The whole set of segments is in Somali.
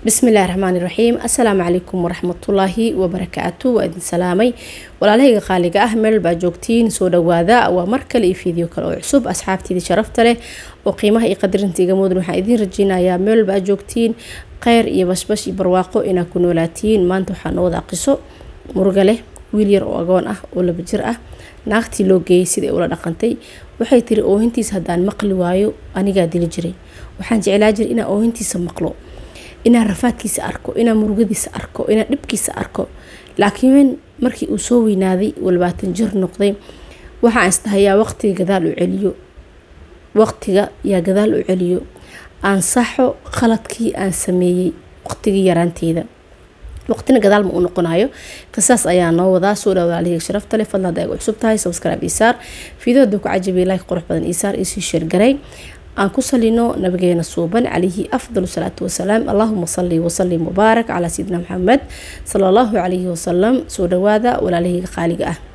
bismillahi raxmaani raxiim assalaamu calaykum waraxmatullaahi wabarakaatu waa idin salaamay walaalahayga qaaliga ah meel baa joogtiin soo dhawaada waa mar kale iyo fiideo kale oo cusub asxaabtiidii sharafta leh oo qiimaha iyo qadarinta iga mudan waxaan idiin rajeynayaa meel baa joogtiin kheyr iyo bashbash iyo barwaaqo inaa ku noolaatiin maanta waxaa noo wada qiso muruga leh wiil yar oo agoon ah oo laba jir ah naagtii loo geeyay siday ula dhaqantay waxay tiri oohintiisa haddaan maqli waayo anigaa dili jiray waxaan jeclaa jiray inaan oohintiisa maqlo inaan rafaadkiisa arko inaan murugadiisa arko inaan dhibkiisa arko laakiin markii uu soo weynaaday uu labaatan jir noqday waxaan isdhahayaa waqtiga gadaal u celiyo waqtiga yaa gadaal u celiyo aan saxo khaladkii aan sameeyey waqtigii yaraanteyda waqtina gadaal ma u noqonayo qisaas ayaa noo wadaa soo dhaa walaalihii sharafta leh fadlan hadda ay cusub tahay subscribe isaar fiidoda ku cajabiya like qurux badan isaar isii sheergaray aan ku salino nabigeena suuban calayhi afdal salaatu wasalaam allahuma sali wasalim mubaarak calaa sayidina maxamed sala allahu calayhi wasalam soo dhawaada walaalahayga qaaliga ah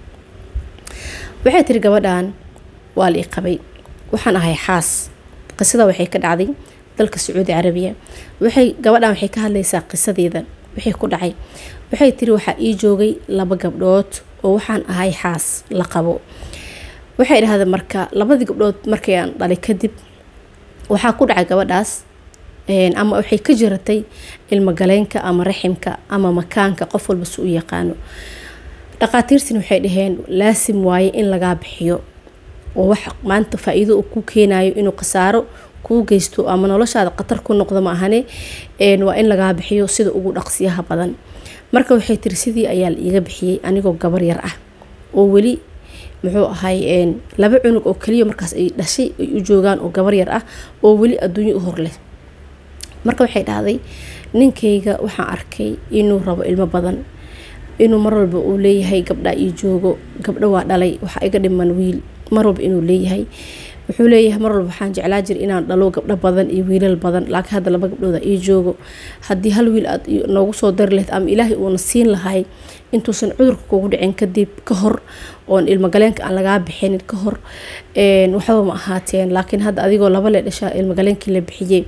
waxay tiri gabadhan waa la i qabay waxaan ahay xaas qisada waxay ka dhacday dalka sacuudi carabiya waxay gabadhan waxay ka hadlaysaa qisadeeda wixii ku dhacay waxay tiri waxaa ii joogay laba gabdhood oo waxaan ahay xaas la qabo waxay dhahdeen marka labadii gabdhood markay aan dhalay kadib waxaa ku dhacay gabadhaas ama waxay ka jiratay ilmogaleenka ama raximka ama makaanka qof walba si u yaqaano dhaqaatiirtina waxay dhaheen laasim waaye in lagaa bixiyo oo wax maanta faa-iido uu ku keenayo inuu khasaaro kuu geysto ama noloshaada khatar ku noqdo ma ahane waa in lagaa bixiyo sida ugu dhaqsiyaha badan marka waxay tiri sidii ayaa la iiga bixiyey anigoo gabar yar ah oo weli muxuu ahay laba cunug oo kaliya markaas ay dhashay ay u joogaan oo gabar yar ah oo weli adduunyo u hor leh marka waxay dhahday ninkayga waxaan arkay inuu rabo ilmo badan inuu mar walba uu leeyahay gabdha ii joogo gabdho waa dhalay waxaa iga dhiman wiil mar walba inuu leeyahay wuxuu leeyahay mar walba waxaan jeclaa jira inaan dhalo gabdho badan iyo wiilal badan laakiin hadda laba gabdhooda ii joogo haddii hal wiil aad noogu soo dari lahayd ama ilaahay uuna siin lahay intuusan cudurka kugu dhicin kadib ka hor oon ilmogaleenka aan lagaa bixinin ka hor waxba ma ahaateen laakiin hadda adigoo laba le dhashaa ilmogaleenkii la bixiyey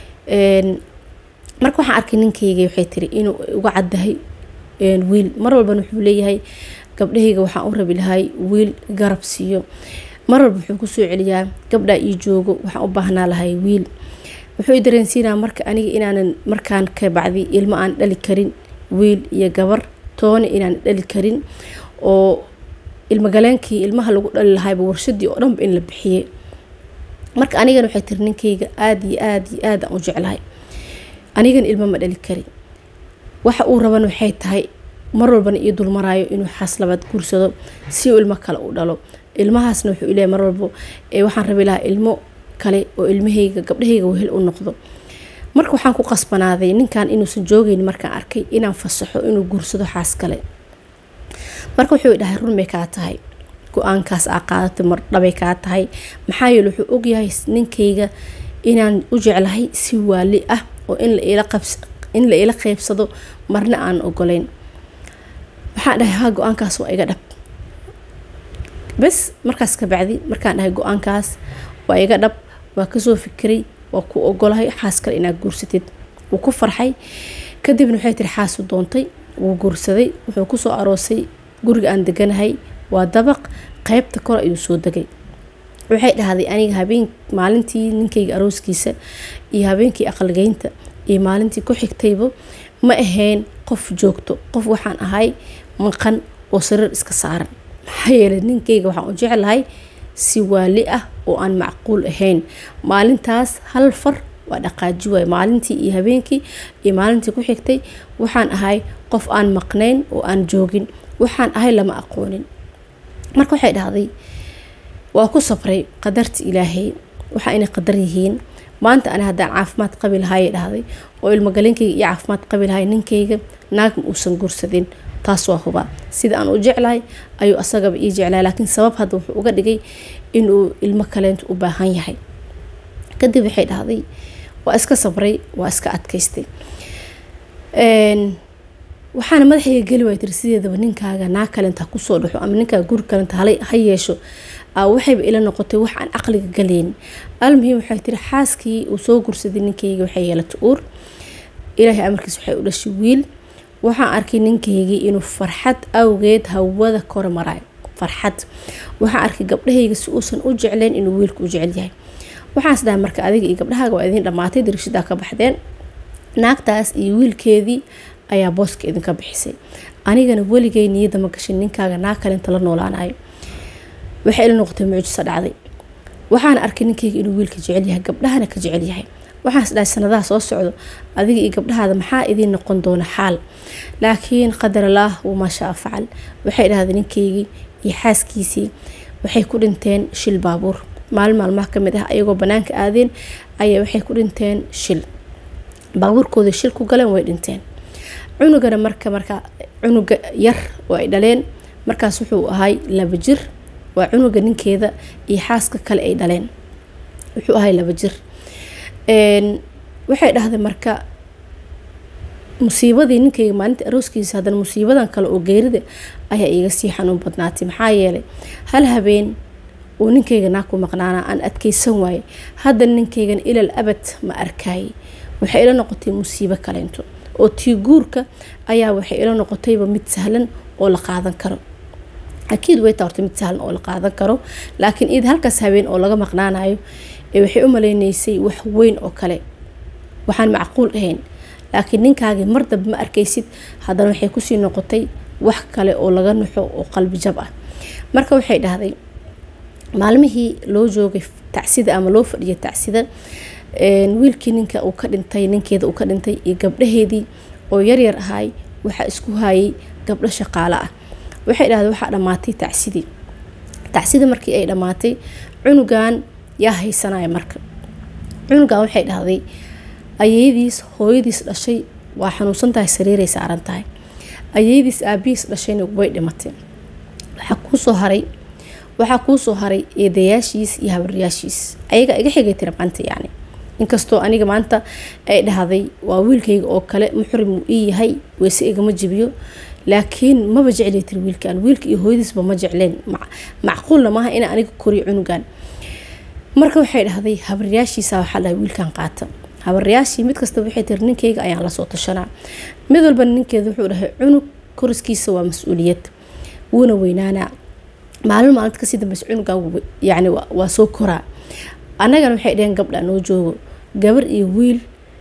marka waxaan arkay ninkayga waxay tiri inuu uga caddahay wiil mar walbana wuxuu leeyahay gabdhahayga waxaan u rabi lahay wiil garab siiyo mar walba wuxuu kusoo celiyaa gabdhaa ii joogo waxaan u baahnaa lahay wiil wuxuu i dareensiinaa marka aniga inaanan markaan ka bacdi ilmo aan dhali karin wiil iyo gabar toona inaan dhali karin oo ilmogaleenkii ilmaha lagu dhali lahayba warshadii oo dhanba in la bixiyey marka anigana waxay tiri ninkayga aada iyo aada iyo aad aan u jeclahay anigana ilmo ma dhali karin waxa uu raban waxay tahay mar walbana ii dulmaraayo inuu xaas labaad guursado si uu ilmo kale u dhalo ilmahaasna wuxuu ileeyahy mar walbo waxaan rabi lahaa ilmo kale oo ilmahayga gabdhahayga wehel u noqdo marka waxaan ku qasbanaaday ninkan inuusan joogeyn markaan arkay inaan fasaxo inuu guursado xaas kale marka wuxuu dhahay run bay kaa tahay go-aankaas aa qaadatay mar dhabay kaa tahay maxaa yeele wuxuu ogyahay ninkayga inaan u jeclahay si waali ah oo in la ila qeybsado marna aan ogoleyn waxaan dhahay ha go-aankaas waa iga dhab bes markaas ka bacdi markaan dhahay go-aankaas waa iga dhab waa kasoo fikiray waa ku ogolahay xaas kale inaad guursatid wuu ku farxay kadibna waxay tiri xaasu doontay wuu guursaday wuxuu kusoo aroosay guriga aan deganahay waa dabaq qeybta kore ayuu soo degay waxay dhahday aniga habeen maalintii ninkayga arooskiisa iyo habeenkii aqalgeynta iyo maalintii ku xigtayba ma ahayn qof joogto qof waxaan ahay maqan oo sariir iska saaran maxaa yeelay ninkayga waxaan u jeclahay si waali ah oo aan macquul ahayn maalintaas hal far waa dhaqaaji waay maalintii iyo habeenkii iyo maalintii ku xigtay waxaan ahay qof aan maqnayn oo aan joogin waxaan ahay lama aqoonin marka waxay dhahday waa ku sabray qadarta ilaahay waxa inay qadar yihiin maanta ani haddaan caafimaad qabi lahaayay dhahday oo ilmogaleenkayga iyo caafimaad qabi lahay ninkayga naag ma uusan guursadin taas waa hubaa sida aan u jeclahay ayuu asagaba ii jeclahay laakiin sabab hadda wuxuu uga dhigay inuu ilmo kaleenta u baahan yahay kadib waxay dhahday waa iska sabray waa iska adkaystay waxaana madaxayga geli waay tiri sideedaba ninkaaga naag kalenta kusoo dhaxo ama ninkaaga guri kalenta ha yeesho waxayba ila noqotay wax aan caqliga galeyn almuhim waxay tiri xaaskii uu soo gursaday ninkayga waxay yeelatay uur ilaahay amarkiis waxay u dhashay wiil waxaan arkay ninkaygii inuu farxad awgeed hawada kor marayo farxad waxaan arkay gabdhahayga si uusan u jeclayn inuu wiilka u jecel yahay waxaas dhaha marka adiga iyo gabdhahaaga waa idiin dhammaatay dariishadaa ka baxdeen naagtaas iyo wiilkeedii ayaa booska idinka bixisay anigana weligay niyadda ma gashin ninkaaga naag kale inta la noolaanayo waxay ila noqotay mucjiso dhacday waxaan arkay ninkayga inuu wiilka jecel yahay gabdhahana ka jecel yahay waxaas dhahay sanadaha soo socdo adiga iyo gabdhahaada maxaa idiin noqon doona xaal laakiin qadar allaah wamaa shaa facal waxay dhahdeen ninkaygii iyo xaaskiisii waxay ku dhinteen shil baabuur maalin maalmaha kamid ah ayagoo banaanka aadeen ayaa waxay ku dhinteen shil baabuurkooda shil ku galeen way dhinteen cunugana marka marka cunuga yar oo ay dhaleen markaas wuxuu ahay laba jir waa cunuga ninkeeda iyo xaaska kale ay dhaleen wuxuu ahay laba jir waxay dhahday marka musiibadii ninkayga maalinta arooskiisa haddana musiibadan kale oo geerida ayaa iiga sii xanuun badnaatay maxaa yeelay hal habeen uu ninkayga naag ku maqnaana aan adkeysan waaye haddana ninkaygan ilal abad ma arkaayay waxay ila noqotay musiibo kaleento oo tii guurka ayaa waxay ila noqotayba mid sahlan oo la qaadan karo akiid way taa horta mid sahlan oo la qaadan karo laakiin id halkaas habeen oo laga maqnaanayo ee waxay u maleynaysay wax weyn oo kale waxaan macquul ahayn laakiin ninkaagii mar damba ma arkaysid haddana waxay kusii noqotay wax kale oo laga naxo oo qalbi jab ah marka waxay dhahday maalmihii loo joogay tacsida ama loo fadhiyay tacsida wiilkii ninka uu ka dhintay ninkeeda uu ka dhintay iyo gabdhaheedii oo yaryar ahay waxaa isku hayay gabdho shaqaale ah waxay dhahday waxaa dhammaatay tacsidii tacsidii markii ay dhammaatay cunugan yaa haysanaya marka cunugan waxay dhahday ayeyadiis hooyadiis dhashay waa xanuunsan tahay sariiray saaran tahay ayeyadiis aabihiis dhashayna way dhimatay waxaa kuusoo haray waxaa kuusoo haray eedayaashiis iyo habaryaashiis ayaga iga xigay tira maanta yacni inkastoo aniga maanta ay dhahday waa wiilkayga oo kale muxrim uu ii yahay weyse igama jibiyo laakiin maba jeclay tiri wiilkan wiilka iyo hooyadiisba ma jecleen macquulna maaha inaa aniga koriyo cunugan marka waxay dhahday habaryaashiisa waxaa dhahay wiilkan qaata habaryaashii mid kasta waxay tiri ninkayga ayaan lasoo tashanaa mid walba ninkeeda wuxuu dhahay cunug koriskiisa waa mas-uuliyad wuuna weynaanaa maalin maalinta kasii dambeysa cunugan yani waa soo koraa annagana waxay dhaheen gabdha noo joogo gabar iyo wiil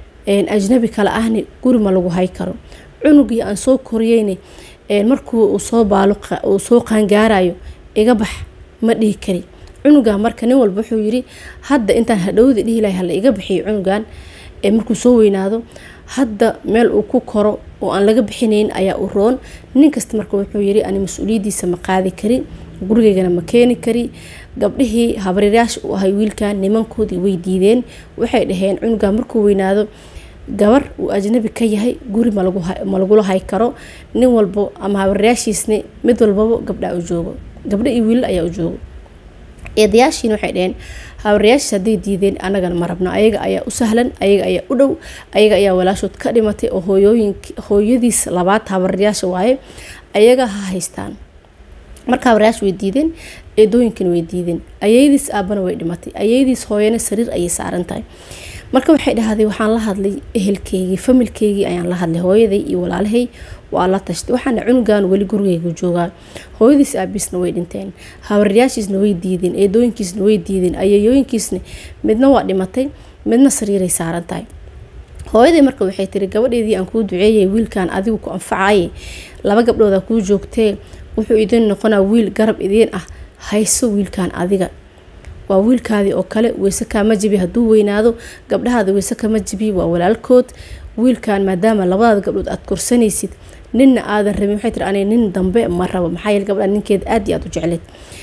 ajnabi kale ahni guri ma lagu hay karo cunugii aan soo koriyeyne markuu uu soo baalo uu soo qaangaarayo iga bax ma dhihi kari cunugan marka nin walba wuxuu yiri hadda intaan hadhowda dhihi lahay hala iga bixiyo cunugan markuu soo weynaado hadda meel uu ku koro oo aan laga bixinayn ayaa u roon nin kasta marka wuxuu yiri ani mas-uuliyadiisa ma qaadi kari gurigeygana ma keeni kari gabdhihii habaryarayaasha u ahay wiilkan nimankoodii way diideen waxay dhaheen cunugan markuu weynaado gabar uu ajnabi ka yahay guri ma lagula hay karo nin walbo ama habaryarayaashiisni mid walbaba gabdha u joogo gabdho iyo wiilal ayaa u joogo eedayaashiina waxay dhaheen habaryarayaashiis hadday diideen annagana ma rabno ayaga ayaa u sahlan ayaga ayaa u dhow ayaga ayaa walaashood ka dhimatay oo hooyooyink hooyadiis labaad habaryarayaasha waaye ayaga ha haystaan marka habaryaash way diideen eedooyinkana way diideen ayeyadiis aabana way dhimatay ayeyadiis hooyana sariir ayay saaran tahay marka waxay dhahday waxaan la hadlay ehelkeygii familkeygii ayaan la hadlay hooyaday iyo walaalahay waa la tashtay waxaana cunugan weli gurigeyga joogaa hooyadiis aabiisna way dhinteen habaryaashiisna way diideen eedooyinkiisna way diideen ayayooyinkiisna midna waa dhimatay midna sariiray saaran tahay hooyaday marka waxay tiri gabadheedii aan kuu duceeyay wiilkan adigu ku anfacaye laba gabdhooda kuu joogtee wuxuu idin noqonaa wiil garab idiin ah hayso wiilkan adiga waa wiilkaadii oo kale weyse kaama jibi hadduu weynaado gabdhahaada weyse kama jibi waa walaalkood wiilkan maadaama labadaada gabdhood aad korsanaysid ninna aadan rabin waxay tiri ani nin dambe ma rabo maxaa yeele gabdha ninkeeda aad iyo aad u jecleed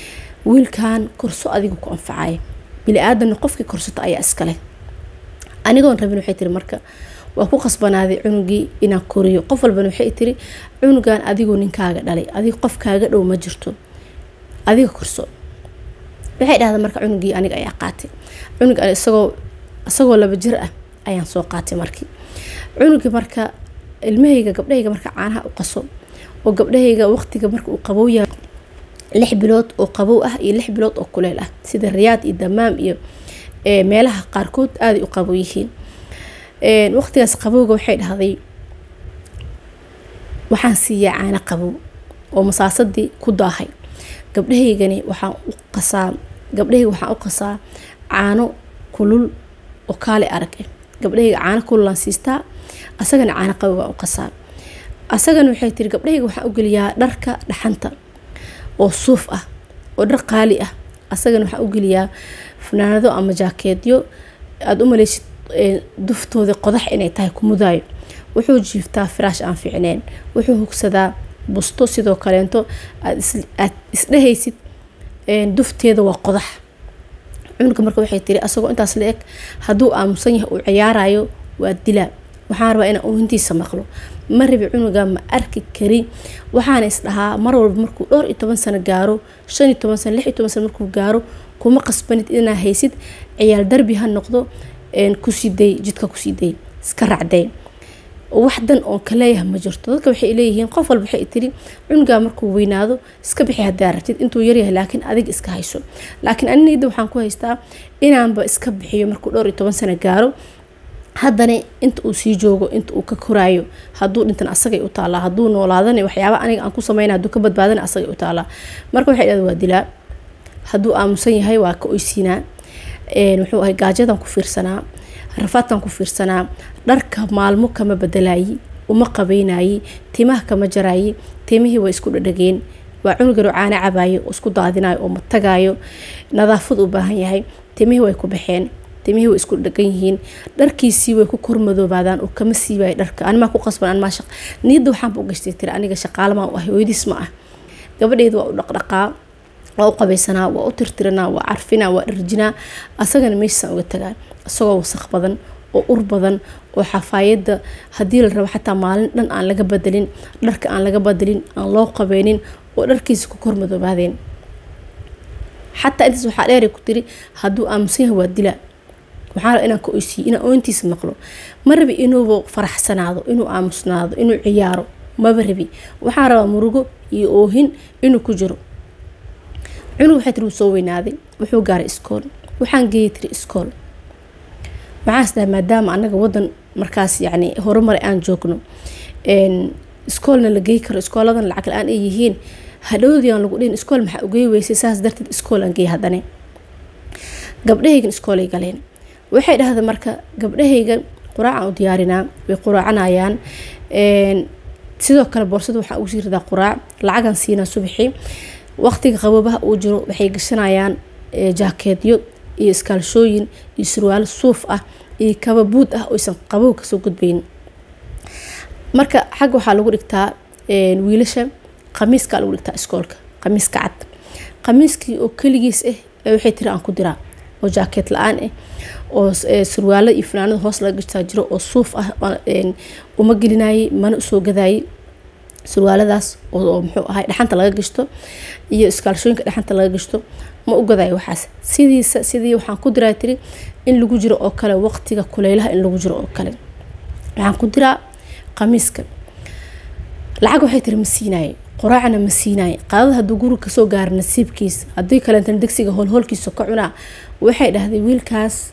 wiilkan korso adiga ku anfacaya bili-aadanna qofkii korsato ayaa iskale anigoon rabin waxay tiri marka waa ku qasbanaaday cunugii inaan koriyo qof walbana waxay tiri cunugan adigoo ninkaaga dhalay adig qof kaaga dhow ma jirto adiga korso waxay dhahda marka cunugii aniga ayaa qaatay cunug isagoo isagoo laba jir ah ayaan soo qaatay markii cunugii marka ilmahayga gabdhahayga marka caanaha u qaso oo gabdhahayga waqtiga marka uu qabow yahay lix bilood oo qabow ah iyo lix bilood oo kuleel ah sida riyaad iyo damaam iyo meelaha qaarkood aaday u qabow yihiin waqtigaas qabowga waxay dhahday waxaan siiyaa caano qabow oo masaasadii ku daahay gabdhahaygani waxaan u qasaa gabdhahayga waxaan u qasaa caano kulul oo kaale arag ah gabdhahayga caano kululaan siistaa asagana caano qabow baan u qasaa asagana waxay tiri gabdhahayga waxaan u geliyaa dharka dhaxanta oo suuf ah oo dhar qaali ah asagana waxaan u geliyaa fanaanado ama jaakeedyo aada u maleysid duftooda qodax inay tahay kumudaayo wuxuu jiiftaa firaash aan fiicneen wuxuu hugsadaa busto sidoo kaleento aad isdhehaysid dufteeda waa qodax cunuga marka waxay tiri asagoo intaas la eg hadduu aamusan yahay uu ciyaarayo waa dilaa waxaan rabaa inaan oohintiisa maqlo ma rabi cunuga ma arki kari waxaana isdhahaa mar walba markuu dhowr iyo toban sano gaaro shan iyo toban sano lix iyo toban sano markuu gaaro kuma qasbanid inaa haysid ciyaal darbi ha noqdo kusiday jidka kusiday iska racday wax dan oon ka leeyahay ma jirto dadka waxay leeyihiin qof walba waxay tiri cunugaa markuu weynaado iska bixi hadaa rabtid intuu yaryahay laakiin adig iska hayso laakiin aninida waxaan ku haystaa inaanba iska bixiyo markuu dhowr iyo toban sano gaaro haddana inta uu sii joogo inta uu ka koraayo hadduu dhintan asagay u taalaa hadduu noolaadana waxyaaba aniga aan ku sameyna hadduu ka badbaadana asagay u taalaa marka waxay dhahda waa dilaa hadduu aamusan yahay waa ka oysiinaa wuxuu ahay gaajadan ku fiirsanaa rafaadkan ku fiirsanaa dharka maalmo kama bedelayi uma qabeynayi timaha kama jarayi timihii way isku dhadhageen waa cunugaro caana cabayo oo isku daadinayo oo matagaayo nadaafad u baahan yahay timihii way ku baxeen timihii way isku dhagan yihiin dharkiisii way ku kormadoobaadaan oo kama siibayo dharka animaa ku qasban animaa shaq niyadda waxaanba u gashtay tiri aniga shaqaalamaa u ah hooyadiis ma ah gabadheedu waa u dhaqdhaqaa waa u qabaysanaa waa u tirtiranaa waa carfinaa waa dharjinaa asagana meeshiisaan uga tagaa isagoo wasaq badan oo ur badan oo xafaayadda haddii la rabo xataa maalin dhan aan laga badelin dharka aan laga badelin aan loo qabeynin oo dharkiisa ku kormadoobaadeen xataa intaas waxaa dheeray ku tiri hadduu aamusan yahay waa dilaa waxaa raba inaan ka oysiiyo inaan oointiisa maqlo ma rabi inuuba faraxsanaado inuu aamusnaado inuu ciyaaro maba rabi waxaa rabaa murugo iyo oohin inuu ku jiro cunug waxay tiri wuu soo weynaaday wuxuu gaaray iskool waxaan geeyay tiri iskool waxaan isdahay maadaama anaga wadan markaas yacni horumare aan joogno iskoolna la gey karo iskooladan lacag la-aan ay yihiin hadhowdii aan lagu dhihin iskool maxaa ugey weysay saas darteed iskool aan geey haddane gabdhahaygan iskoolay galeen waxay dhahda marka gabdhahayga quraacaan u diyaarinaa way quraacanayaan sidoo kale boorsada waxaa ugu sii ridaa quraac lacagan siinaa subaxii waqtiga qaboobaha uu jiro waxay gashanayaan jaakeedyo iyo iskaalshooyin iyo surwaalo suuf ah iyo kaba buud ah oysan qabow kasoo gudbayn marka xagga waxaa lagu dhigtaa wiilasha qamiiskaa lagu dhigtaa iskoolka qamiiska cad qamiiskii oo keligiis ah waxay tiri aan ku diraa oo jaakeed la-aan ah oo surwaalo iyo fanaanada hoos laga gashtaa jiro oo suuf ah uma gelinayay mana usoo gadayay surwaaladaas oo muxuu ahay dhaxanta laga gashto iyo iskaalshooyinka dhaxanta laga gashto ma u gadayo waxaas sidiisa sidii waxaan ku diraa tiri in lagu jiro oo kale waqtiga kuleylaha in lagu jiro oo kale waxaan ku diraa qamiiska lacag waxay tiri ma siinaye quraacna ma siinaye qaadada hadduu guriga kasoo gaaro nasiibkiisa haddii kaleetana degsiga hoolhoolkiisa ka cunaa waxay dhahday wiilkaas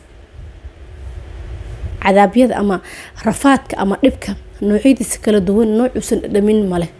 cadaabyada ama rafaadka ama dhibka noocyadiisa kala duwan noocuusan dhamin maleh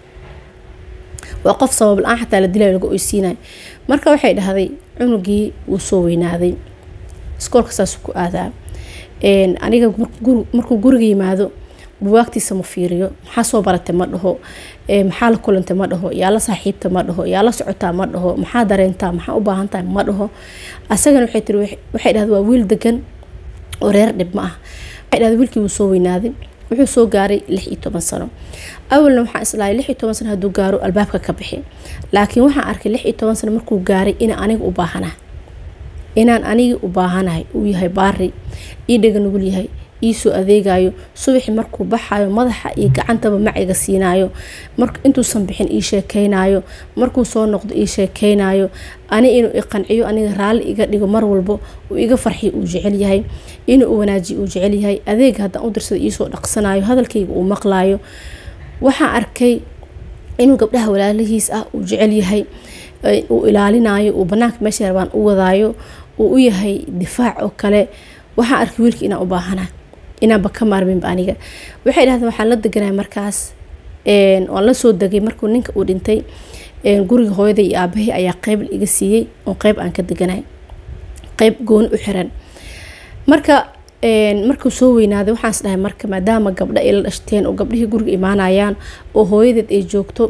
waa qof sabab la-aan xataa la dilaayo laga oysiinayo marka waxay dhahday cunugii wuu soo weynaaday iskoolka saasuu ku aadaa aniga markuu guriga yimaado buwaagtiisa ma fiiriyo maxaa soo baratay ma dhaho maxaa la kulantay ma dhaho yaa la saaxiibta ma dhaho yaa la socotaa ma dhaho maxaa dareentaa maxaa u baahan tahay ma dhaho asagana waxay tiri waxay dhahday waa wiil degan oo reer dhib ma ah waxay dhahday wiilkii wuu soo weynaaday wuxuu soo gaaray lix iyo toban sano awalna waxaan islahay lix iyo toban sano hadduu gaaro albaabka ka bixi laakiin waxaan arkay lix iyo toban sano markuu gaaray inaan aniga u baahanahay inaan aniga u baahanahay uu yahay baari ii dhaga nugul yahay iisoo adeegayo subaxii markuu baxayo madaxa iyo gacantaba maciga siinayo intuusan bixin ii sheekeynayo markuu soo noqdo ii sheekeynayo ani inuu iqanciyo aniga raalli iga dhigo mar walbo uu iga farxiyo uu jecel yahay inuu wanaajiyo uu jecel yahay adeega haddaan u dirsada iisoo dhaqsanayo hadalkayga uu maqlayo waxaan arkay inuu gabdhaha walaalihiis ah uu jecel yahay uu ilaalinayo uu banaanka meesha rabaan u wadaayo uu u yahay difaac oo kale waxaan arkay wiilka inaan u baahana inaanba ka maarminba aniga waxay dhahdeen waxaan la deganay markaas waan la soo degay markuu ninka uu dhintay guriga hooyaday iyo aabahii ayaa qeyb iga siiyey oo qeyb aan ka deganay qeyb gooni u xiran marka markuu soo weynaaday waxaans dhahay marka maadaama gabdho ay la dhashteen oo gabdhihii guriga imaanayaan oo hooyadeed ay joogto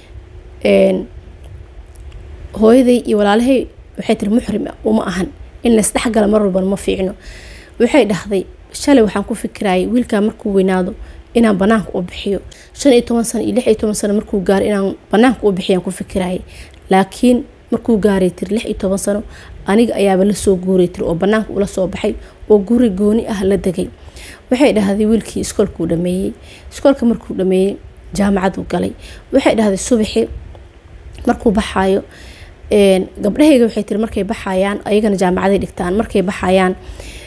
hooyaday iyo walaalahay waxay tiri muxrim uma ahan in laysdhexgala mar walban ma fiicno waxay dhahday shalay waxaan ku fikirayay wiilkaa markuu weynaado inaan banaanka u bixiyo shan iyo toban sano iyo lix iyo toban sano markuu gaaro inaan banaanka u bixiyaan ku fikirayay laakiin markuu gaaray tiri lix iyo toban sano aniga ayaaba lasoo guuray tiri oo banaanka ula soo baxay oo guri gooni ah la degay waxay dhahday wiilkii iskoolkuu dhameeyey iskoolka markuu dhameeyey jaamacaduu galay waxay dhahday subaxi markuu baxaayo gabdhahayga waxay tiri markay baxayaan ayagana jaamacaday dhigtaan markay baxayaan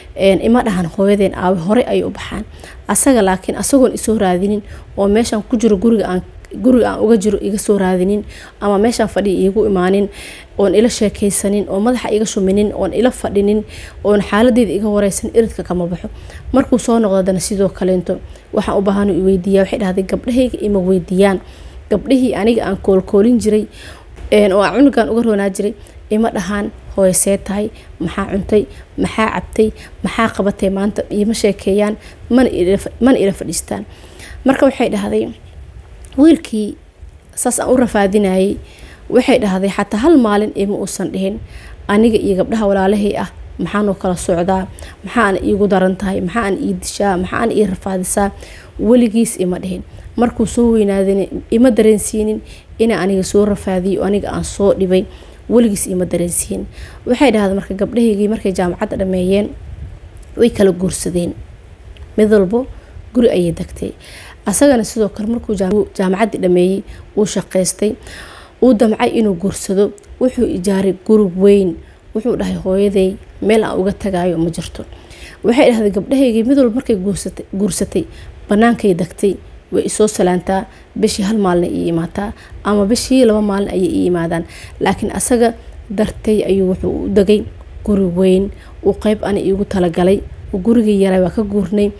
ima dhahan hooyadeen aawe horey ayay u baxaan asaga laakiin asagoon isoo raadinin oo meeshaan ku jiro guriga aan guriga aan uga jiro iga soo raadinin ama meeshaan fadhiya iigu imaanin oon ila sheekaysanin oo madaxa iga shuminin oon ila fadhinin oon xaaladeeda iga wareysan iridka kama baxo markuu soo noqdadana sidoo kaleento waxaan u baahan weydiiya waxay dhahday gabdhahayga ima weydiiyaan gabdhihii aniga aan koolkoolin jiray oo aan cunugan uga roonaa jiray ima dhahaan hooye see tahay maxaa cuntay maxaa cabtay maxaa qabatay maanta iima sheekeeyaan mana ila fadhiistaan marka waxay dhahday wiilkii saas aan u rafaadinayay waxay dhahday xataa hal maalin ima uusan dhihin aniga iyo gabdhaha walaalahay ah maxaanoo kala socdaa maxaana iigu daran tahay maxaana ii dishaa maxaana ii rafaadisaa weligiis ima dhihin markuu soo weynaadana ima dareensiinin ina aniga soo rafaadiyo aniga aan soo dhibay weligiis ima dareensiin waxay dhahday marka gabdhahaygii markay jaamacadda dhameeyeen way kala guursadeen mid walbo guri ayay degtay asagana sidoo kale markuu jaamacaddii dhameeyey uu shaqaystay uu damcay inuu guursado wuxuu ijaaray guri weyn wuxuu dhahay hooyaday meel aan uga tagaayo ma jirto waxay dhahday gabdhahaygii mid walba markay guursatay bannaankay degtay way isoo salaantaa bishii hal maalin ii imaataa ama bishii laba maalin ayay ii imaadaan laakiin asaga dartay ayuu wuxuu u degay guri weyn uu qeyb ani iigu talagalay gurigii yaray waa ka guurnay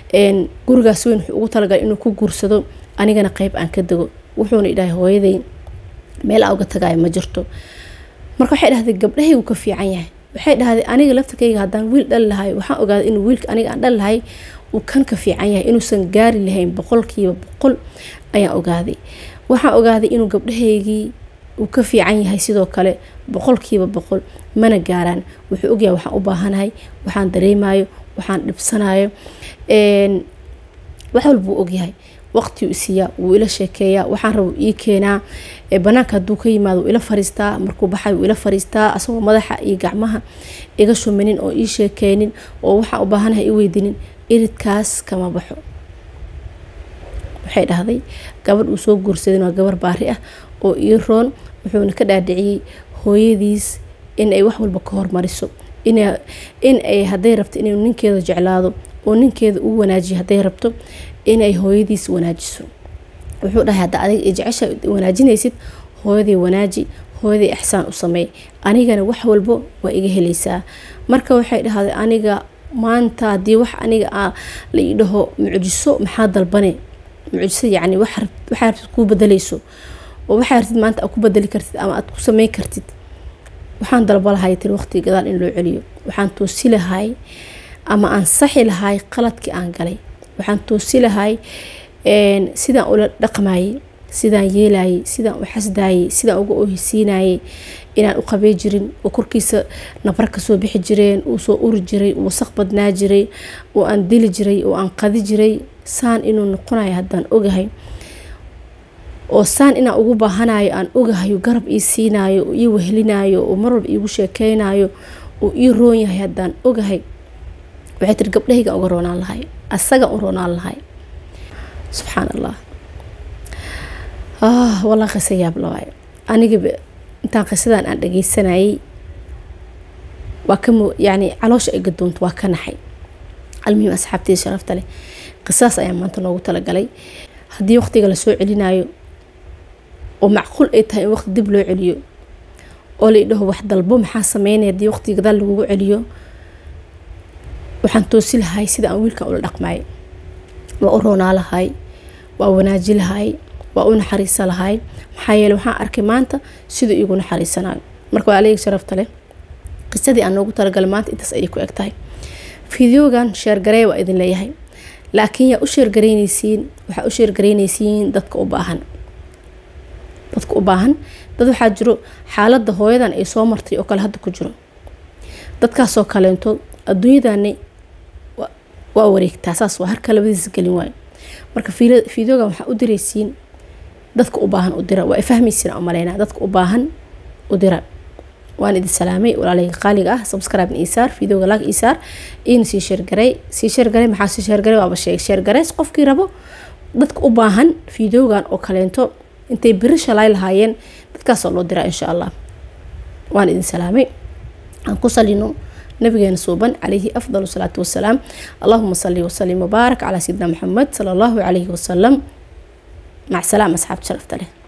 gurigaas weyn wuxuu ugu talagalay inuu ku guursado anigana qeyb aan ka dego wuxuuna idhahay hooyaday meel aan uga tagaayo ma jirto marka waxay dhahday gabdhahaygu ka fiican yahay waxay dhahday aniga laftarkayga haddaan wiil dhali lahay waxaan ogaaday inuu wiilka aniga aan dhali lahay uu kan ka fiican yahay inuusan gaari lahayn boqolkiiba boqol ayaan ogaaday waxaan ogaaday inuu gabdhahaygii uu ka fiican yahay sidoo kale boqolkiiba boqol mana gaaraan wuxuu ogyahay waxaan u baahanahay waxaan dareemayo waxaan dhibsanayo wax walbuu ogyahay waqtiuu isiiyaa wuu ila sheekeeyaa waxaan raba ii keenaa banaanka hadduu ka yimaado wuu ila fariistaa markuu baxay wuu ila fariistaa asagoo madaxa iyo gacmaha iga shuminin oo ii sheekeynin oo waxaan u baahanahay i weydinin iridkaas kama baxo waxay dhahday gabadh uu soo guursadin waa gabar baari ah oo ii roon wuxuuna ka dhaadhiciyey hooyadiis in ay wax walba ka hormariso in ay hadday rabto inuu ninkeeda jeclaado oo ninkeeda uu wanaajiyo hadday rabto inay hooyadiis wanaajiso wuxuu dhahay hadda adiga i jecesha wanaajinaysid hooyaday wanaaji hooyaday ixsaan u sameey anigana wax walbo waa iga helaysaa marka waxay dhahday aniga maanta haddii wax aniga la ii dhaho mucjiso maxaa dalbane mucjiso yacni waxaa rabtid kuu bedelayso oo waxaa rabtid maanta aad ku bedeli kartid ama aad ku sameyn kartid waxaan dalba lahay tiri waqtiga gadaal in loo celiyo waxaan toosi lahay ama aan saxi lahay qaladkii aan galay waxaan toosi lahay sidaan ula dhaqmayay sidaan yeelayay sidaan u xasdaayay sidaan uga oohisiinayay inaan u qabey jirin oo korkiisa nabar kasoo bixi jireen uu soo uri jiray uu wasaq badnaa jiray oo aan dili jiray oo aan qadi jiray saan inuu noqonayo haddaan ogahay oo saan inaan ugu baahanayo aan ogahayo garab ii siinayo oo ii wehelinayo oo marwalba iigu sheekeynayo oo ii roon yahay haddaan ogahay waxay tiri gabdhahayga uga roonaan lahay asaga u roonaan lahay subxaan allah walaa qisa yaab lawaayo anigaba intaan qisadan aan dhageysanayay waa ka yani caloosha ay gadoonto waa ka naxay almuhim asxaabteyda sharafta leh qisaas ayaa maanta noogu talagalay haddii waqtiga lasoo celinayo oo macquul ay tahay in waqti dib loo celiyo oo la idhaho wax dalbo maxaa sameynaya haddii waqtiga gadaal lagugu celiyo waxaan toosi lahay sida aan wiilkan ula dhaqmay waa u roonaa lahay waa wanaaji lahay waa u naxariisa lahay maxaa yeele waxaan arkay maanta siduu iigu naxariisanayo marka waa alayga sharafta leh qisadii aan noogu talagalay maanta intaas ayay ku eg tahay fideogan sheergaree waa idin leeyahay laakiin yaa u sheergaraynaysiin waxaa u sheergaraynaysiin dadka u baahan dadka u baahan dad waxaa jiro xaaladda hooyadan ay soo martay oo kale hadda ku jiro dadkaasoo kaleento adduunyadani waa wareegtaa saas waa harka labadiisa gelin waayo marka fideogan waxaa u diraysiin dadka u baahan u dira waa ay fahmaysiin aan maleynaa dadka u baahan u dira waan idin salaamay walaalahayga qaaliga ah subscribe isaar fideoga lag isaar iina sii sheergaray sii sheergaray maxaa sii sheergaray waaba sheeg sheergareys qofkii rabo dadka u baahan fideogan oo kaleento intay biri shalay lahaayeen dadkaasoo loo diraa insha allah waan idin salaamay aan ku salino nabigeena suuban calayhi afdal salaatu wasalaam allahuma sali wasalim wabaarak calaa sayidina maxamed sala allahu calayhi wasalam mac salaam asxaabta sharafta leh